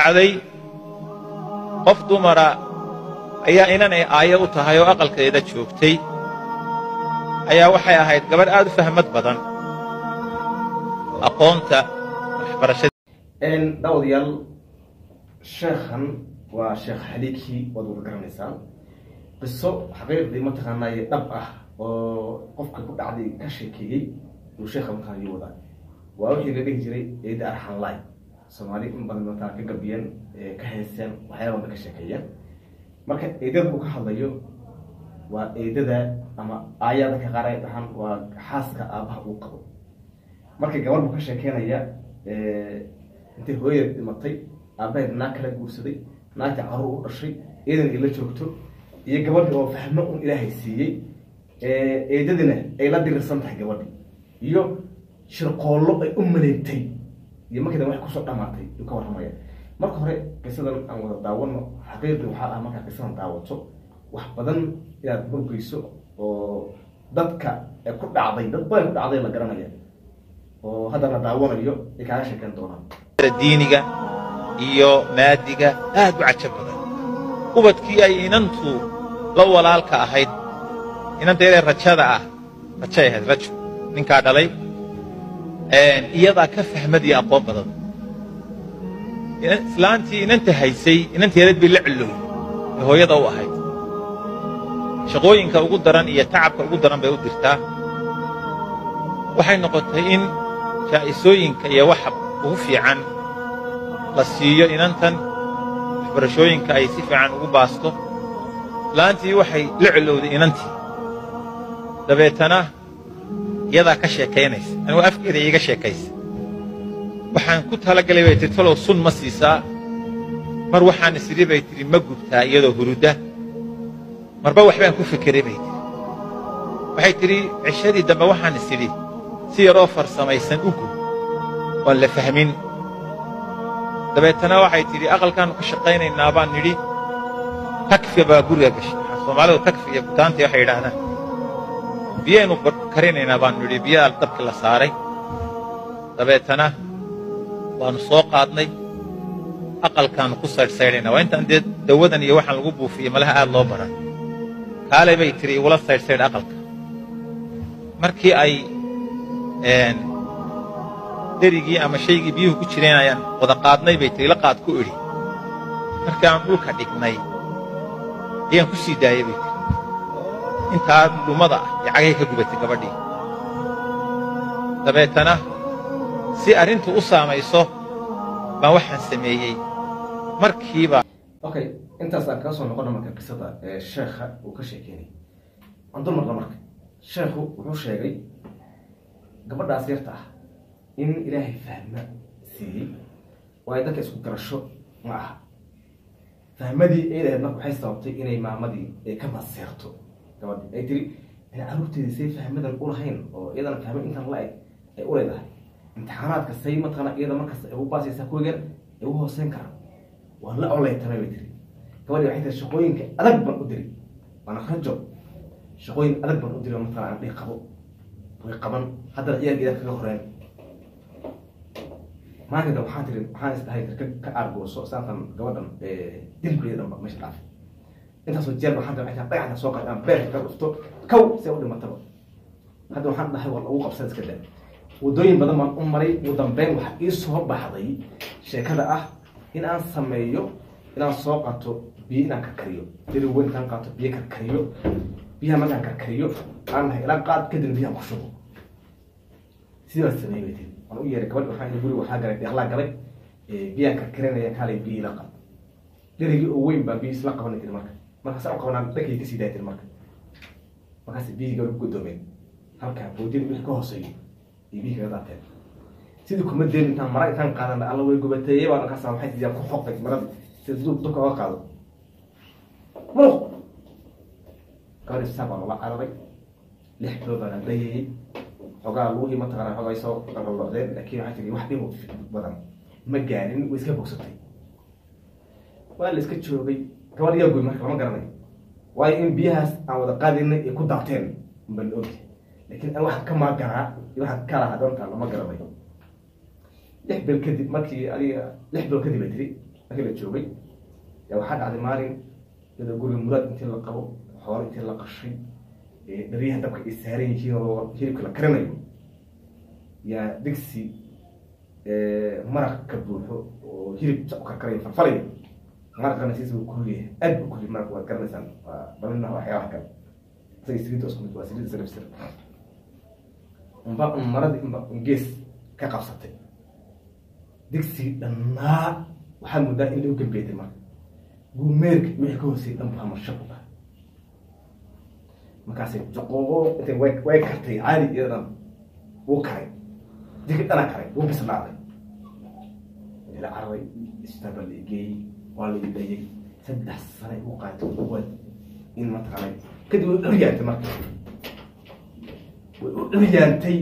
dhacday qof dumara ayaa inanay aayo u tahay oo aqalkeeda joogtay ayaa waxay ahayd gabadh aad u fahmad badan aqoonta waxbarashada daawadayaal sheekhan waa sheekh xaliikii waad wada garanaysaan qiso xaqiiqdii mataqaanaaye dhab ah oo qofka ku dhacday ka sheekeeyey uu sheekha mataqaana ii wadaa waa wixii la dhihi jiray eeda arxanlaay soomaali in badan mataa ka gabiyeen ka hayseen waxyaaba badan ka sheekeeyeen marka eedada uu ka hadlayo waa eedada ama aayada ka qaar ay dhahaan waa xaaska aabaha uu qabo marka gabadh buu ka sheekeynaya intay hooyadeed dhimatay aabaheed naag kala guursaday naagta caruur u dhashay eedan ay la joogto iyo gabadhi oo fahmo un ilaahay siiyey eedadina ay la dirirsan tahay gabadhi iyo shirqoollo ay u maleegtay iyo markii wax kusoo dhamaatay uu ka warramaya marka hore qisadan aan wada daawano xaqiiqi waxaa ah markaa qisadan daawato wax badan inaad horgeyso oo dadka ee ku dhacday dad badan ku dhacday la garanaya oo hadda la daawanayo ay kaaga sheekeyn doonaan diiniga iyo maadiga aad u cajab badan ubadkii ay inantu la walaalka ahayd inanteedee rajada ah rajay ahayd rajo ninkaa dhalay iyadaa ka fahmad iyo aqoon badan islaantii inanta haysay inanteedad bay la cilowday ee hooyada u ahayd shaqooyinka ugu daran iyo tacabka ugu daran bay u dirtaa waxay noqotay in jaa'isooyinka iyo waxa ugu fiican la siiyo inantan waxbarashooyinka ay si fiican ugu baasto islaantii waxay la cilowday inantii dabeetana iyadaa ka sheekaynaysa anigu afkeeda iiga sheekaysa waxaan ku talagalay bay tihi talow sun ma siisaa mar waxaan isiri bay tidhi ma gubtaa iyadoo hurudda marba waxbaan ku fekeray bay tidhi waxay tidhi cishadii dambe waxaan isidhi si yaroo farsamaysan u gub oon la fahmin dabeetana waxay tidhi aqalkaannu ka shaqaynaynaa baan nidhi takfiya baa guriga gashay waxaa soomaalidu takfiya butaantii waxay yidhaahdaan biyaynu karinaynaa baanu nidhi biyaa dabki la saaray dabeetana waannu soo qaadnay aqalkaannu ku saydhsaydhaynaa waa intaan dee dawadan iyo waxaan lagu buufiyey malaha aad loo baran kaalay bay tidhi igula saydhsaydh aqalka markii ay derigii ama shaygii biyuhu ku jireen ayaan wada qaadnay bay tidhi la qaad ku idhi markii aan dhulka dhignay ayaan ku sii daayey bay tidhi intaa dhumada ah ee cagay ka gubatay gabadhii dabeetana si arrintu u saamayso baan waxaan sameeyey markiiba okay intaas aan kaga soo noqona marka qisada ee sheekha uu ka sheekeynay aan dul marna marka sheekhu wuxuu sheegay gabadhaas yarta ah in ilaahay fahma siiyey oo ay dadka isku garasho ma aha fahmadii eedaheed marka waxay sababtay inay maamadii ay ka maseerto gabadhi ay tiri caruurteedii say fahmadan u lahayn oo iyadana fahma intan la-eg ay u leedahay imtixaanaadka say mataqaana iyada markasta ay u baasaysaa kuwigan ay u hooseyn karaan waa la oleytamay bay tiri gabadhi waxay tiri shaqooyinka adag baan u diri waana rajo shaqooyin adag baan u diri oo mataqana aan dhihi qabo way qaban haddana ciyaal idaa kaga horeen maalinka waxaan tiri waxaan isdahay ka ka aargooso saatan gabadhan dilkuleeda dhanba meesha dhaafay intaasoo jeer waxaan tiri waxay dhagaxda soo qaad aan beerka ka dhufto kow si ay u dhimataba hadda waxaan dhahay waa lagu qabsan iska daa waddooyin badan baan u maray ugu dambeyn waxaa ii soo baxday sheekada ah in aan sameeyo inaan soo qato biyo inaan karkariyo diri weyn intaan qaato biyo karkariyo biyaha markaan karkariyo aan nahay ilaa qaad kadib biyahan ku shubo sidii baan sameeyey bay tiri waan u yeeray gabadh waxaan guriga waxaa galay deeqlaa galay biyaan karkarinaya kaalay biyo ila qab derigii oo weyn baa biyo isla qabanay tiri marka markaas aan qabanaa dhankay kasii daaya tiri marka markaas biyihii gabadh ku godoomeen halkaa boodin wixii ka hooseeyo iyo biyihii kaga daateen sidii kuma deen intaan mara intaan qaadan alla way gubateeye baa markaas waxay sidii ku xoqay maradii sida duub dubka oga qaado muruq gabadhi saab baa loola cararay lix bilood baan adayayey xogaa lugihii mataqaana xogaa soo qalqalocdeen laakiin waxay tiri wax dhib badan ma gaarin way iska bogsatay waa la iska joogay gabadh yaa goy marka lama garanayo waayo in biyahaas aan wada qaadinay ay ku daateen unbaa la ogyahay laakiin aan waxaan ka maagaraa iyo waxaan ka lahaa doonta lama garanayo lix bil kadib markii adiga lix bilood kadib ay tiri markii la joogay yaa waxaa dhacday maalin iyadoo guriga muraad intii la qabo xoolo intii la qashay dharyaha dabka ay saaran yihiin oo hilibka la karinayo yaa digsi maraq ka buuxo oo hilib sa u karkaraya farfalaya maraqana siisa uu kulliyahay aad buu kulliy maraq waad garanaysaan waa baminaha waxyaabaha kale isaga saliidda isku mid waa saliidda sarifsir unba un maradii unba un gees ka qabsatay digsigii dhannaa waxaad moodaa in lagu gambeetay marka guumeerka wixii ka hoosay dhan baa marsha ku dhahay markaasay joqooqo intay way way kartay caadi iyadan wuu karay digi dhana karay wuu bislaaday ila cararay isbitaal la igeeyey waa la idayay saddex sane u qaatay uwad in mataqaanay kadib way dhoryaantay marka way u dhoryaantay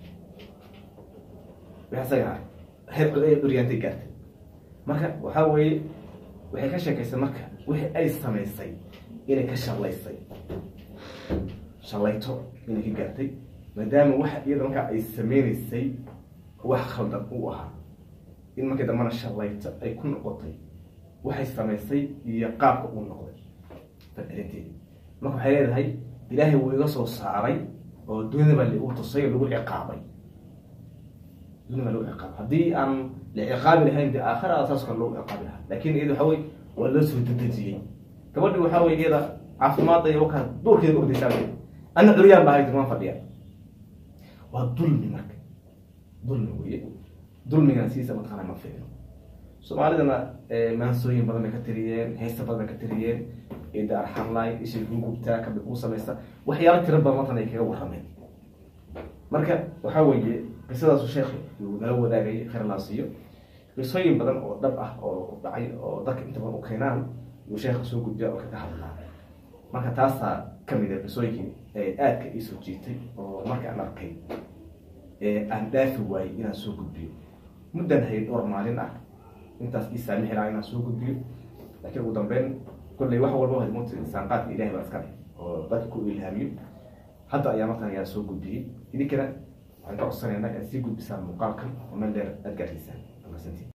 isaga heer ay dhoryaantay gaartay marka waxaa weeye waxay ka sheekaysay marka wixii ay samaysay inay ka shallaysay shallayto inay ka gaartay maadaama waxa iyada markaa ay sameynaysay wax khaldan uu ahaa in markii dambana shallayto ay ku noqotay waxay samaysay iyo qaabka uu noqday fadarinteedi marka waxay leedahay ilaahay wuu iga soo saaray oo dunida baa lagu tusay lagu ciqaabay dunida baa lagu ciqaabay haddii aan la ciqaabi lahayn dee aakhira saas kale lagu ciqaabi lahaa laakin iyada waxa wey waa loo soo dedejiyey gabadhi waxaa wey iyada caafimaadda iyo wakaa duurkeeda ordaysaa ana curyaan baa haytir waan fadhiya waa dulmi marka dulmi weye dulmigana siisa mataqaana ma fiicno soomaalidana maansooyin badan bay ka tiriyeen heesta badan bay ka tiriyeen ida arxamlay ishii kuu gubtaa kabi kuu samaysta waxyaalo tira badan matan ay kaga warrameen marka waxaa weeye qisadaasu sheekh uu nala wadaagayay khayr laa siiyo qisooyin badan oo dhab ah oo dhacay oo dadka inta badan u keenaan yuu sheekha soo gudbiya oo kaga hadlaa marka taasaa kamid a qisooyinkii aadka iisoo jiitay oo marka aan arkay aan dhaafi waayey inaan soo gudbiyo muddan hayay dhowr maalin ah intaas ii saamixi lahaa inaan soo gudbiyo laakiin ugu dambeyn kolley wax walba hadmuuta insaanqaadka ilahay baa iska leh oo dadka ku ilhaamiyo hadda ayaa markan ayaa soo gudbiyey idinkana waxaan ka codsanaynaa inaad sii gudbisaan muuqaalkan oo meel dheer aad gaarsiisaan amasantiin